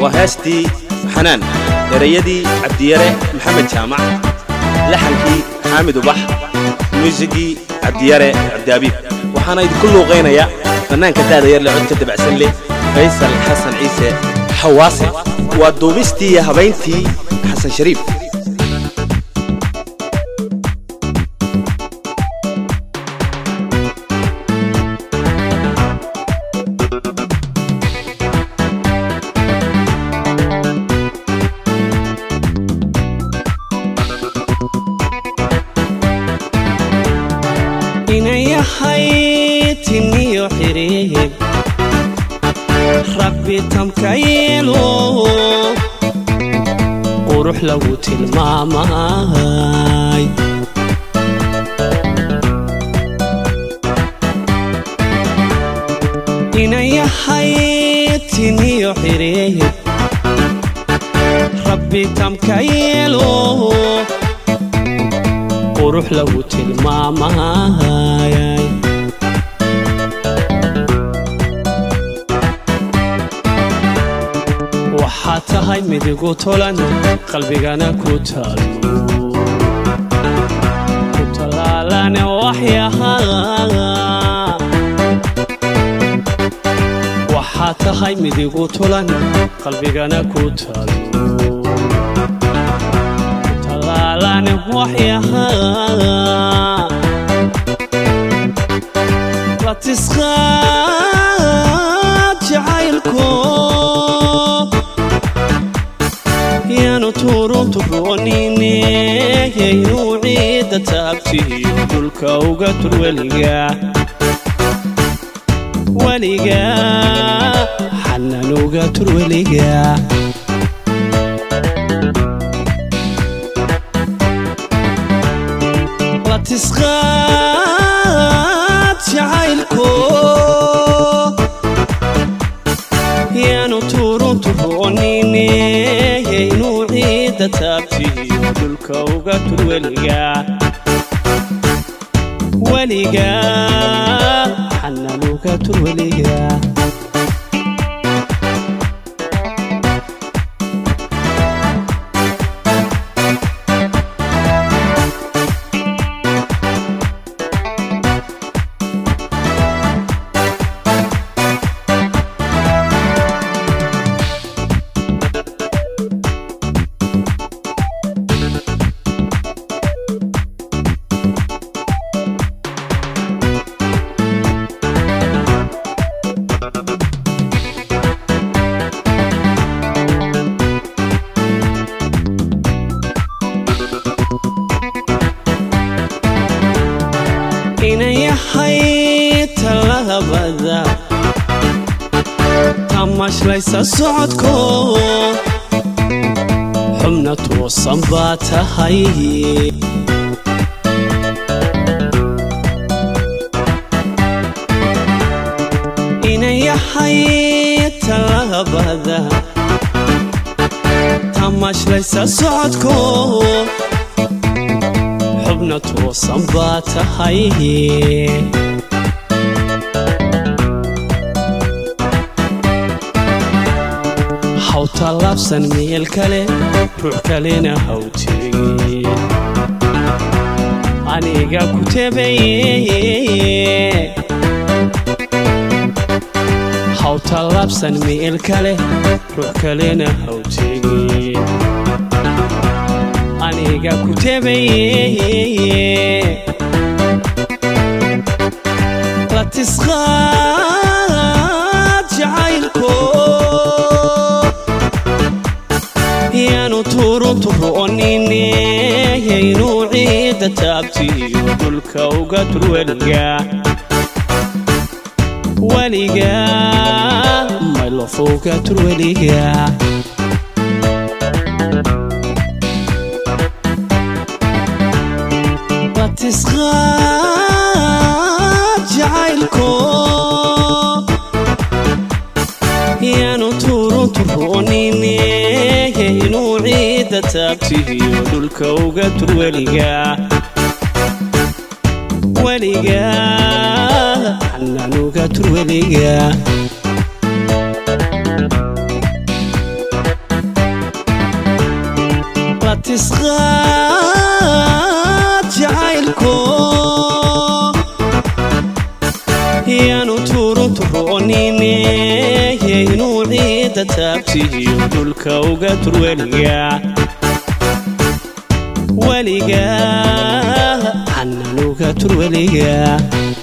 waa heestii xanaan erayadii cabdiyare maxamed jaamac laxankii xaamid ubax muusigii cabdiyare cabdiabiib waxaana idinku luuqaynaya bannaanka daada yar le codka dabacsan leh faysal xasan ciise xawaase waa duubistii iyo habayntii xasan shariif inayahay tiniyo xiriib rabbi tamkayelo qurux lagu tilmaamay inayahay tiniyo xiriib rabbi tamkayelo qurux lagu tilmaamay waxaad tahay midigu tolan qalbigana ku taalo ku tallaalane waxyahaa waxaad tahay midigu tolan qalbigana ku taalo tallaalane waxyahaa la tisqaad jacaylko yaanu turunturoonine yaynuu ciidda taabtiyo dhulka uga tur weliga weliga xanan uga tur weliga la tisqaad jacaylko yaanu turunturoonine yaynuu ciidda taabtiyo dhulka uga tur weliga weliga xanan uga tur weliga inayahay talabada tamashlaysa socodko xubna toosan baa tahay inayahay talabada tamashlaysa socodko xubna toosan baa tahay haw tallaabsan meel kale ruux kalena haw tegin aniga ku tebeye haw tallaabsan meel kale ruux kalena haw tegin aniga ku tebeye la tisqaad jacaylko yaanu turunturoonine yaynuu ciidda taabtiyo dhulka uga tur weliga weliga maylof uga tur weliga la tisqaad jacaylko yaanu turunturoonine yaynuu ciidda taabtiyo dhulka uga tur weliga weliga xanan uga tur weliga weyneeye inuu ciidda taabtiyo dhulka uga tur weliga weliga hannan uga tur weliga